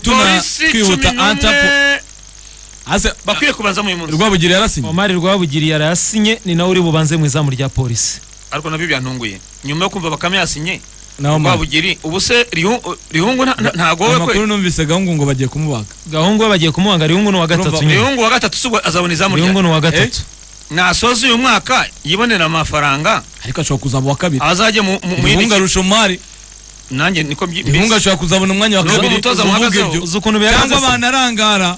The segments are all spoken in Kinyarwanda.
tuna kwihuta tuminone hasi bakwiye kubanza mu munsi rwabugiri yarasinye omari rwabugiriye yarasinye ni nawe uri bubanze mu izamu rya polisi ariko nabyo byantunguye nyuma yo kumva bakame yasinye na omari rwabugiri ubu se Rihu- rihungu nta- nta- ntago we amakuru kwe numvise gahungu ngo bagiye kumubaga gahungu we bagiye kumuhanga rihungu ni uwa gatatu Urumva, nyine rihungu wa gatatu si ubwo azabona izamu rya rihungu ni uwa gatatu nasoza uyu mwaka yibonera amafaranga ariko ashobora kuzaba uwa kabiri azajya mu mu- mu rihungu yindi arusha umari nanjye niko mbi- rihungu mbisi. ashobora kuzabona umwanya wa Ni uwo kabiri mutoza uvuga muhagazeho. ibyo. uzi ukuntu cyangwa bihagaze se? abantu arangara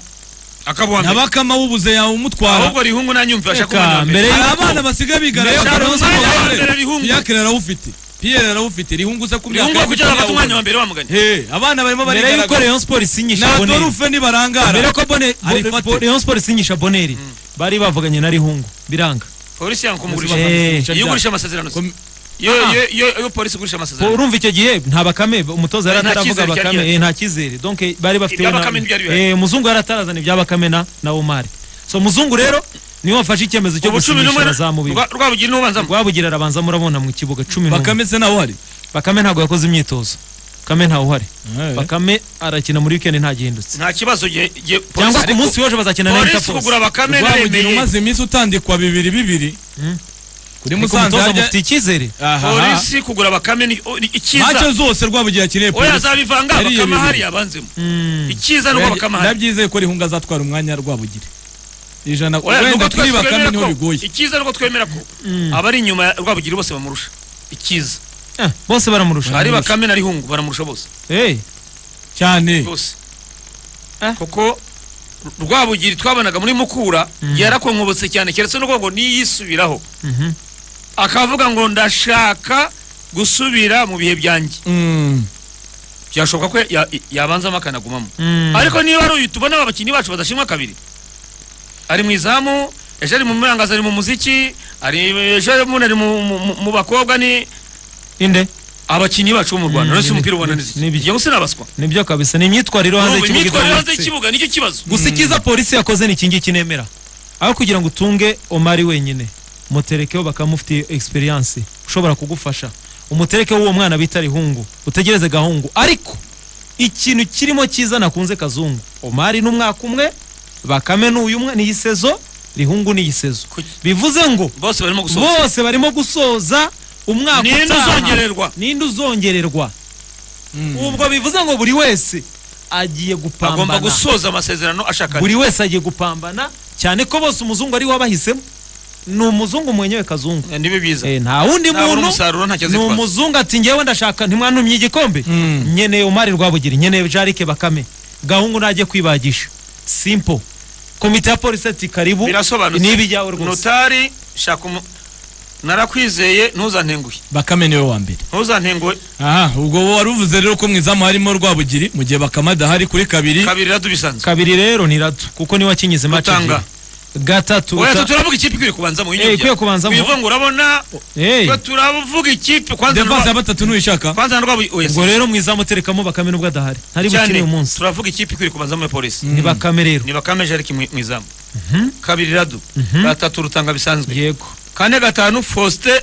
akaba uwa mbere. ntabakama wubuze yawe umutwara ahubwo rihungu nanyumvira ashaka Reka, kuba mbere mbere hari y'uko- abana basigaye bigarayo Mbere y'uko- Mbere y'uko- piyakire arawufite piyere arawufite rihungu se ku rihungu ye kugira ngo afate kutabona. umwanya wa mbere wamuganye Hey, abana barimo mbere y'uko barigaragaza rayon sport isinyisha ntabwo boneri rufe nibarangara mbere ko Bone- Bo- Arifate. Bo- rayon sport isinyisha boneri bari bavuganye na rihungu biranga polisi yanga kumugurisha Eh. iyo ugurisha amasezerano se. Kom- iyo iyo- iyo iyo polisi igurisha Bo, amasezerano urumva icyo gihe nta bakame umutoza yari Nta ataravuga cyizere cyari bakame gihari. eh, nta cyizere donc bari bafite Ibya Bakame ntibyari bihari. umuzungu yari atarazana ibya bakame na na omari so muzungu rero niwe wafashe icyemezo cyo ubu cumi gusinyisha n'umwe abazamu biwe Rwa- rwabugiri n'ubanzamo rwabugira arabanza murabona mu kibuga cumi n'umwe bakame se nawe ari bakame ntabwo yakoze imyitozo bakame ntawe uhari Eh. bakame arakina muri weekend ntagihindutse nta kibazo gihe gihe- cyangwa polisi- ku munsi w'ejo bazakina na polisi interpol kugura bakame rwabugira naremeye umaze iminsi utandikwa bibiri bibiri Mm. kuri ariko musanze umutoza harya mufite icyizere Aha. polisi kugura bakame ni o- ni macyo icyiza zose rwabugira akiriye oya polisi azabivanga Yariye bakame bibiri. hariya abanzemo Mm. icyiza nuko bakame hariya ndabyizeye ko rihunga azatwara umwanya rwabugira ijana Oya, nuko wenda twese kuri bakame twemera niho ko- bigoye icyiza nuko twemera ko abari inyuma ya rwabugira bose bamurusha icyiza Eh, bose baramurusha ari bakame na rihungu baramurusha bose Eh, cyane bose Ah. kuko rwabugiri twabonaga muri mukura yarakonkobotse cyane keretse n'ubwo ngo niyisubiraho mhm. akavuga ngo ndashaka gusubira mu bihe byanjye Mm. byashoboka ko ya- yabanzamo akanagumamo Mm. ariko niba ari uyu tubona abakinnyi bacu badashimwa kabiri ari mu izamu ejo ari mu murangazi ari mu muziki ari ejo ubundi ari mu- mu- mu- mu bakobwa ni inde abakinnyi bacu bo mu rwanda Mm, uretse ni- umupira ubona neza ni- ni- njyewe sinabaswa nibyo kabisa ni imyitwarire yo hanze Urumva, y'ikibuga imyitwarire hanze idahwitse. y'ikibuga nicyo kibazo gusa icyiza polisi yakoze ni iki ngiki nemera aho kugira ngo utunge omari wenyine umuterekeho bakamufitiye experience ushobora kugufasha umuterekeho w'uwo mwana bita rihungu utegereze gahungu ariko ikintu kirimo cyiza nakunze kazungu omari ni umwaka umwe bakame ni uyu umwe ni iyi sezo rihungu ni iyi sezo Kuki? bivuze ngo bose barimo gusohoka bose barimo gusoza umwaka Ninde utaha. uzongererwa? ninde uzongererwa ubwo bivuze ngo buri wese agiye agomba gupambana gusoza amasezerano ashaka buri wese agiye gupambana cyane ko bose umuzungu ari we wabahisemo ni umuzungu mwenyewe kazungu Eh, nibi biza Eh, nta wundi Ntabona muntu umusaruro, ntacyo ni azitwaza. umuzungu ati ngewe ndashaka ntimwanumye igikombe nkeneye umari rwabugira nkeneye jarike bakame gahungu najye kwibagisha simpo komite ya polisi ati karibu birasobanutse niba ijyawe rwose notari shaka umu narakwizeye ntuzantenguhe bakame niwe wa mbere ntuzantenguhe aha ubwo wowe wari uvuze rero ko mu izamu harimo rwabugiri mu gihe bakame adahari kuri kabiri kabiri radu bisanzwe kabiri rero ni rato kuko niwe wakinyize match Rutanga. ebyiri. gatatu oya twe Ruta- turavuga ikipe ikwiye kubanza mu Eh, ikwiye kubanzamo. wivunga urabona Hey, twe turavuga ikipe kwanza defense ya na- batatu nuyishaka kwanza na rwabu oya ubwo rero mwiza muterekamo bakame nubwo adahari ntari bukine uyu cyane munsi turavuga ikipe ikwiye kubanza muri polisi ni bakame rero ni bakame jariki mu mu izamu kabiri radu gatatu rutanga bisanzwe yego kane gatanu faustin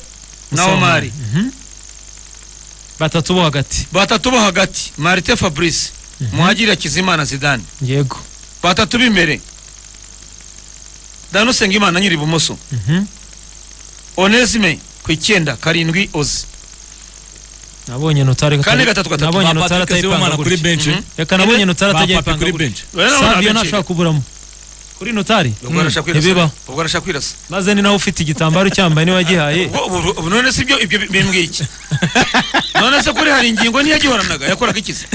na Musamari. omari batatu bo hagati batatu bo hagati marite fabrice muhagirira kizimana zidane yego batatu b'imbere danusenga imana nyiri ibumoso Mhm. onesime ku icyenda karindwi ozi nabonye notari Kane gatatu gatatu. nabonye notari Patrick Sibomana atayipanga kuri gutya benshi Mhm. reka nabonye notari ba atajya papi ipanga kuri gutya benshi Rero nabona savio agace. ntashobora kuburamo kuri notari ubwo arashaka kwirasa ntibibaho. ubwo arashaka kwirasa maze ni nawe ufite igitambaro cyambaye niwe wagihaye Ubwo- ubu- ubu none si byo ibyo bimbwiye iki none se kuri hari ingingo ntiyagihoranaga yakoraga ikizi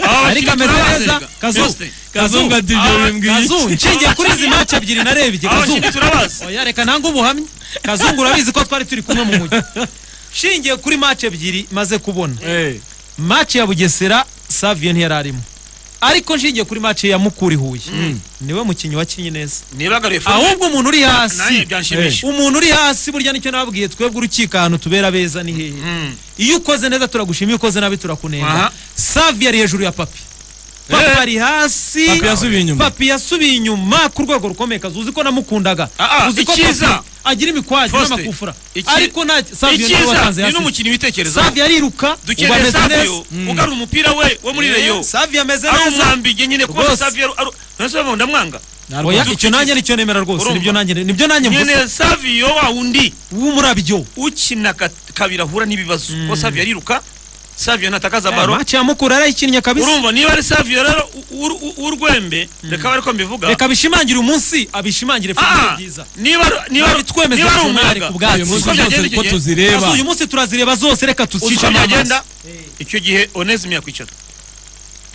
Aba ariko bakinnyi ameze turabazi, neza rega. kazu Faustin, Kazungu ati ibyo Ah, bimbwiye iki? kazu nshingiye kuri izi maci ebyiri narebye aba kazu bakinnyi turabazi oya reka nange ubuhamya kazungu urabizi ko twari turi kumwe mu mujyi nshingiye kuri maci ebyiri maze kubona Eh, maci ya bugesera savio ntiyari arimo ariko nshingiye kuri maci ya mukuri huye niwe mukinnyi wakinnye neza nibagaruye forume ahubwo umuntu uri nanjye hasi byanshimisha umuntu uri hasi burya nicyo nababwiye twebwe urukiko ahantu tubera beza ni hehe Mm. iyo ukoze neza turagushima iyo ukoze nabi turakunenga Aha. savi yari hejuru ya papi papa ari hasi Papi yasubiye inyuma. papi yasubiye inyuma ku rwego rukomeye kazi uzi ko namukundaga Ah, ah, uzi ko icyiza. papi agira imikwaje Faustin, n'amakufura iki- ariko nta savio niwe icyiza watanze ni yasize n'umukinnyi witekerezaho savio ariruka dukeneye ameze savio ugarura umupira we wo muri reyo savio ameze ari neza umwambige nyine kuba Rwose. savio ntasabwo ndamwanga oya Ntabwo- icyo nanjye nicyo nemera rwose Urumva? nibyo nanjye nibyo nanjye mvuze nyine savio wa wundi w'umurabyo ukina ka- kabiri ahura n'ibibazo kuko savio ariruka savio ntatakaza baro maci ya mukura yarayikinnye kabisa urumva niba ari savio rero u- u- u- urwembe reka bariko mbivuga reka abishimangire umunsi abishimangire Ah, funguro byiza niba niba Nabi twemeze niba ari journal umuyaga ku bwacu. uyu munsi Uko byagenda zose icyo ko gihe, Kazi tuzireba uyu munsi turazireba zose reka uzi tuzicishe uko byagenda amamaso icyo gihe onesime yakwicara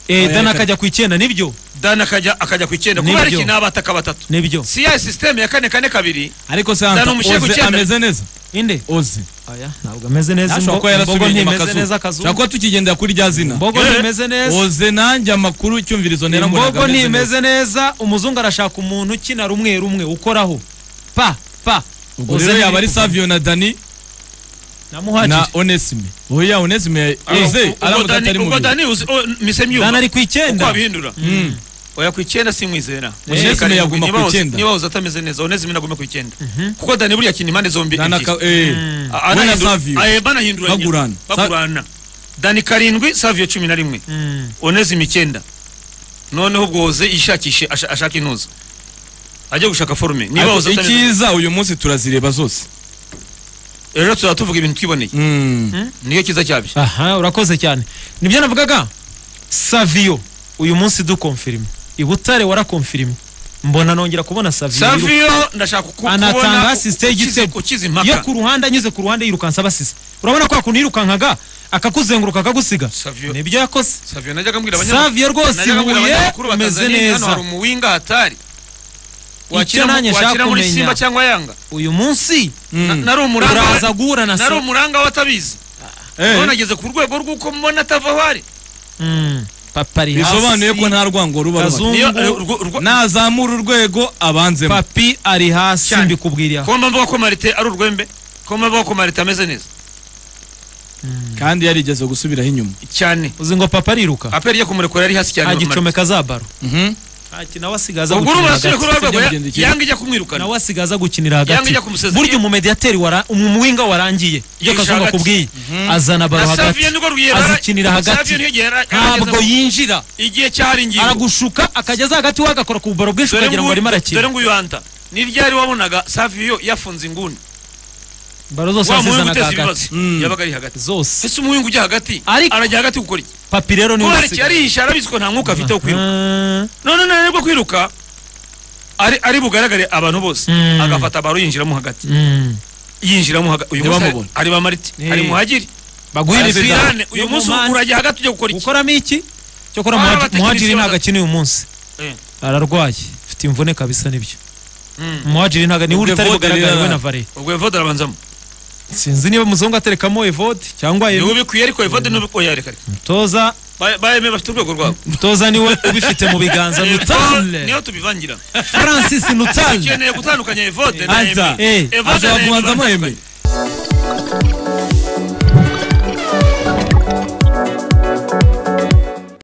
Eh, Oya, dana reka- akajya ku icyenda nibyo dan akajya akajya ku icyenda Nibyo. kubera iki ni abataka batatu nibyo si ya sisiteme ya kane kane kabiri ariko santa Dana umushyire ku oze cyenda. ameze neza inde oze oya ntabwo ameze neza ashobora imbo- imbogo kuba yarasubiye inyuma ntimeze akazuba neza ashobora akazuba kuba tukigendera kuri rya zina imbogo Eh, ntimeze neza oze nanjye amakuru icyumvirizo ntera ngo ntabwo imbogo ameze ntimeze neza neza umuzungu arashaka umuntu ukina rumwe rumwe ukoraho pa pa ubwo rero yaba ari savio na dani na namuhagije onesime oya onesime oze ubwo aramutse dani atari ubwo mubi dani uzi o, mise dana myuba ari ku uko icyenda abihindura oya ku icyenda simwizera Onesime Reka rindwi. yaguma Niba ku woza- icyenda. niba woza atameze neza onesime naguma ku icyenda kuko dani buriya akina impande zombi dani ebyiri. aka eh A- we na anahindura- savio aye, banahinduranya Bagurana. Sa- bagurana dani karindwi savio cumi na rimwe Mm. onesime icyenda noneho ubwo woze yishakishe asha- ashaka intuza ajye gushaka forume niba Ariko woza atameze neza icyiza uyu munsi turazireba zose rero tuzaba tuvuga ibintu twiboneye Mm. niyo cyiza cyabyo aha urakoze cyane nibyo navugaga savio uyu munsi dukomfirime i butare warakomfirime mbona nongera kubona savio savio ndashaka ku- Anatanga kubona assist y'igitego. ukize- ukize iyo impaka ku ruhande anyuze ku ruhande yirukansa abasize urabona kwa kuntu yirukankaga akakuzenguruka akagusiga Savio- nibyo yakoze savio najyaga mbwira abanyamakuru savio rwose najyaga mbwira ibuye abanyamakuru ba umeze Tanzania, hano neza hari umuwinga hatari wakira nanjye mu- wakira nshaka muri kumenya. simba cyangwa yanga uyu munsi Na- Mm. nari umuranga uraza guhura na nari sa umuranga w'atabizi Eh, none ageze ku rwego rw'uko mbona atava aho ari Mm, papa ari bisobanuye ko hasi nta rwango ruba ruhari Kazungu, niyo urwo- urwo- nazamura urwego abanzemo papi ari hasi Cyane. mbikubwira ko mba mvuga ko marite ari urwembe ko mba mvuga ko marite ameze neza kandi yarigeze gusubiraho inyuma cyane uzi ngo papa ariruka aperi yo kumurekura yari hasi cyane agicomeka za baro Mhm. Ati, nawe asigaza ubwo gukinira urumva asubiye kuri hagati urwo rwego Sibyo bigenda iki? ya- yanga ijya kumwirukana nawe asigaza gukinira Yanga hagati ijya kumusezera. burya umumediyateri wara umuwinga warangiye iyo Yihisha kazungu hagati. akubwiye azana baro na savio hagati nirwo rwiyera azikinira hagati. savio niyo igihe yari- ntabwo yarageze- yinjira igihe cyari ingingo aragushuka akageza hagati we agakora ku bubaro bwinshi dore ukagira ngo arimo nguyu dore arakina nguyu hanta ni ryari wabonaga savio yafunze inguni baro zose wa muhungu azizanaga uteza hagati ibibazo yabaga ari hagati zose ese umuhungu ujya hagati Ariko- arajya hagati gukora iki papi rero niwe kubera iki usigaye. yarihisha arabizi ko nta mwuka afite wo kwiruka Ah, none nani rwo kwiruka ari ari bugaragare abantu bose Mm. agafata baro yinjiramo hagati mm. yinjiramo hagati uyu munsi Ntibamubone. ari- ari bamarite Eh. ari muhagiri baguhere Ari ibira. Zidane, uyu Yo munsi mu mani. urajya hagati ujya gukora iki gukoramo iki cyokora Baba Muhadji- batekinisiye muhajiri ntabwo batatu. akina uyu munsi Eh. ararwaye afite imvune kabisa nibyo Mm. muhajiri ntabwo niwe Ubwo utari Evode bugaragare rero- we na vare ubwo evode arabanzamo sinzi niba muzungu aterekamo evode cyangwa niba ubikwiye ariko evode n'ubikwiye yareka reka mutoza Ba- bayeme bafite urwego rwabo mutoza niwe ubifite mu biganza nutale niho tubivangira francis nutale ukeneye gutandukanya evode na Aza. eme Eh, Evode aza na Eme bakubanzamo batandukanye. yemeye